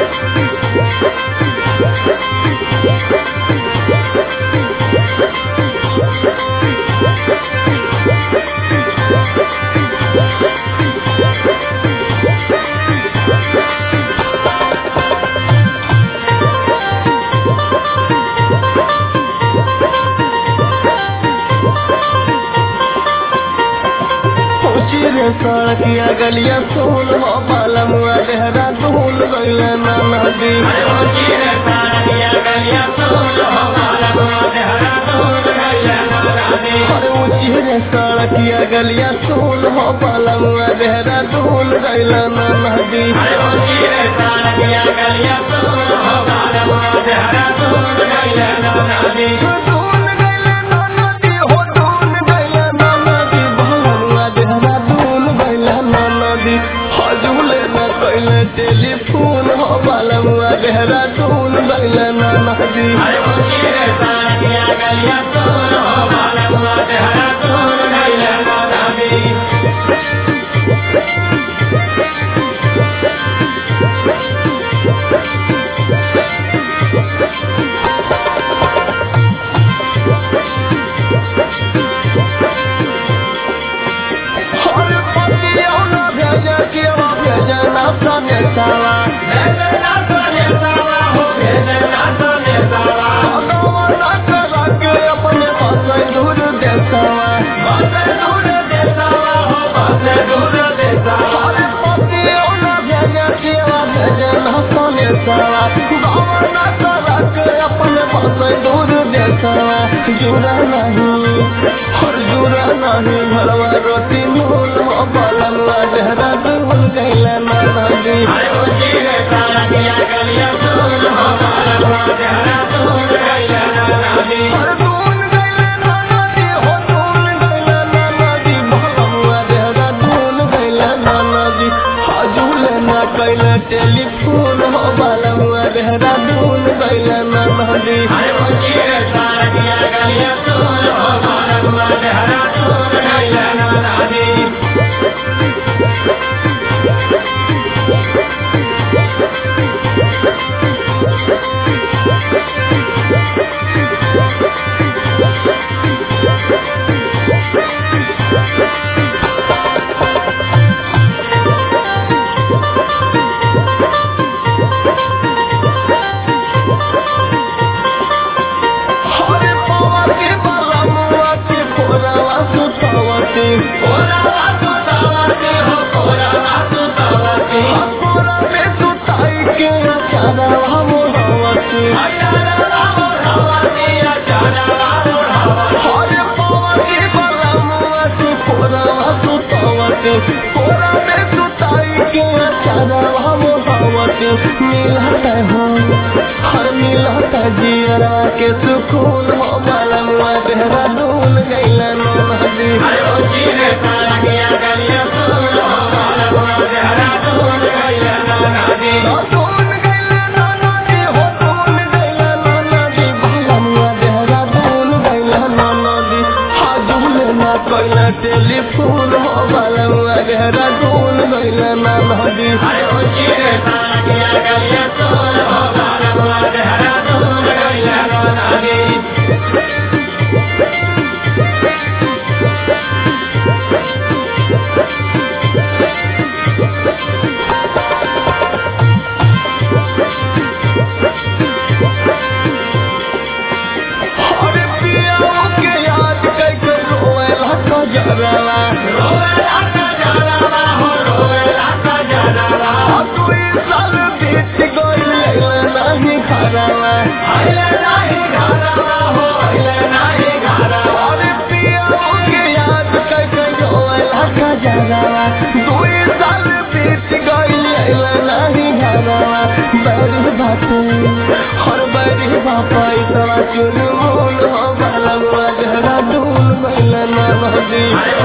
ऊंची रे सड़किया गलिया सोल हो बालमुआ देहरा धूल गइल ना नदी अरे ऊंची रे सड़किया गलिया सोल हो बालमुआ देहरा धूल गइल ना नदी धूल गइल ना नदी हो धूल गइल ना नदी बालमुआ देहरा धूल गइल ना नदी हजूले न कइले टेलीफोन हो बालमुआ देहरा धूल गइल ना नदी हर पतिया न भेजे केवा भेजे ना सने सावा भगवान न करा के अपने बसे दूर देसावा हर पतिया न भेजे केवा भेजे ना सने सावा भगवान न करा के अपने बसे दूर देसावा जुरा नहीं हर जुरा नहीं भरवा रोटी मूल हो बालवा जहरा दूल गैला ना नदी हर दूल गैला ना नदी हो दूल गैला ना नदी भगवा जहरा दूल गैला ना नदी हजूले ना कैला टेलीफोन हो बालवा जहरा दूल गैला ना नदी हर पवा के बालवा के फोरवा सुतवती हकोरा में सुताई के अचारवा मोहवती हर पवा के बालवा के फोरवा सुतवती फोरा में सुताई के अचारवा मोहवती मिलता हो हर मिलता जियरा के सुकून हो बालवा देहरा डूल गइला नदी डूल गइला नदी हो डूल गइला नदी बालवा देहरा डूल गइला नदी हाजुल ना कइला टेलीफोन हो बालवा देहरा डूल गइला नदी हर पिया के याद कई के रोएला कजरवा दुई साल बीत गइल अइला नाही घरवा हर पिया के याद कई के रोएला कजरवा दुई साल बीत गइल अइला नाही घरवा बड़ी बाटे हर बड़ी बापा इतना चुनमुन हो बालवा जहरा डूल गइल ना नदी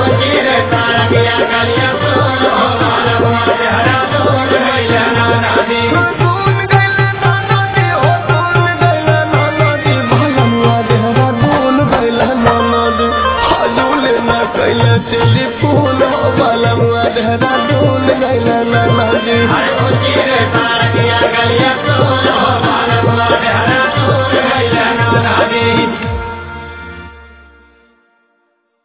डूल गइल ना नदी हो डूल गइल ना नदी बालवा जहरा डूल गइल ना नदी हजूल ना कइल टेलीफोन हो बालवा जहरा डूल गइल ना नदी Hare